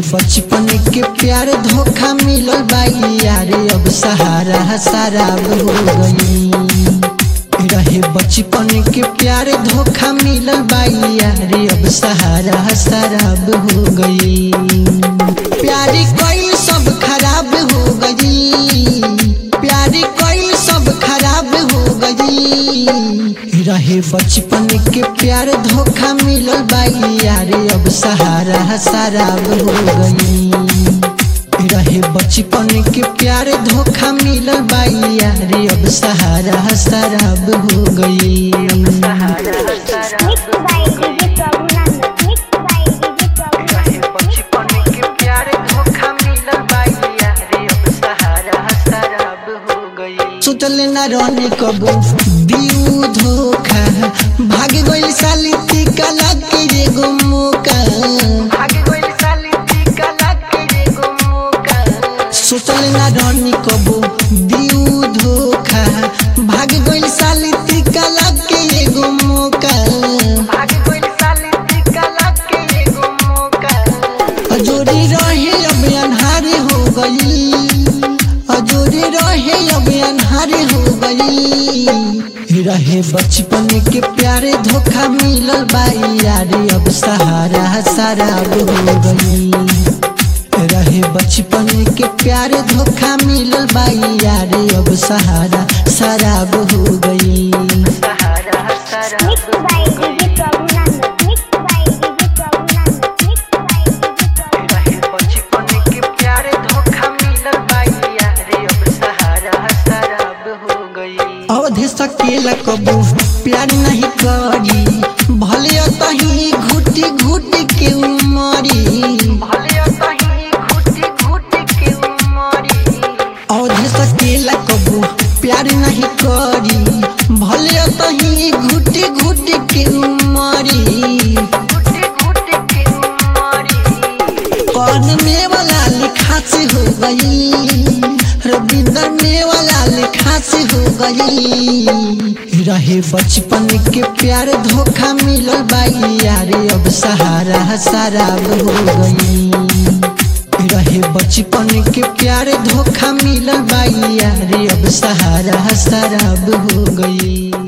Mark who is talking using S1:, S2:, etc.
S1: बचपन के प्यार धोखा मिलल बाई यारे अब सहारा शराब हो गई रहे बचपन के प्यार धोखा मिलल बाई यारे अब सहारा शराब हो गई प्यारी कोई सब खराब हो गई प्यारी कोई सब खराब हो गई रहे बचपन के प्यार धोखा मिलल बाई यारे अब सहारा शराब हो गई रहे बचपन के प्यार धोखा मिलल बाई यारे अब सहारा शराब हो गई
S2: Mixed by DJ Prabhunan. Mixed by DJ Prabhunan.
S1: बचपन के प्यार धोखा मिलल बाई यारे अब सहारा शराब हो गई सोचल न रहने कबो दिउ धोखा भाग गइल साली टिका लागे रे गो मौका भाग गइल साली टिका लागे रे गो मौका सोचल न रहने कबो दिउ धोखा भाग गइल साली टिका लागे रे गो मौका भाग गइल साली टिका लागे रे गो मौका अजोरी रहे अब अन्हारे हो गई अजोरी रहे अब अन्हारे हो गई रहे बचपन के प्यारे धोखा मिलल बाई यारे अब सहारा शराब हो गई रहे बचपन के प्यारे धोखा मिलल बाई यारे अब सहारा शराब हो गई सहारा
S2: Mixed by DJ Prabhunan. Mixed by DJ Prabhunan. Mixed by DJ Prabhunan.
S1: रहे बचपन के प्यारे धोखा मिलल बाई यारे अब सहारा शराब हो गई अवधि सकेला कबू प्यार नहीं करी भले तही घुटी घुटी के उमरी भले तही घुटी घुटी के उमरी अवधि सकेला कबू प्यार नहीं करी भले तही घुटी घुटी के उमरी घुटी घुटी के उमरी कौन में वाला लिखा से हो गई रविंद्र में वाला लिखा से हो गई रहे बचपन के प्यार धोखा मिलल बाई यारे अब सहारा शराब हो गई रहे बचपन के प्यार धोखा मिलल बाई यारे अब सहारा शराब हो गई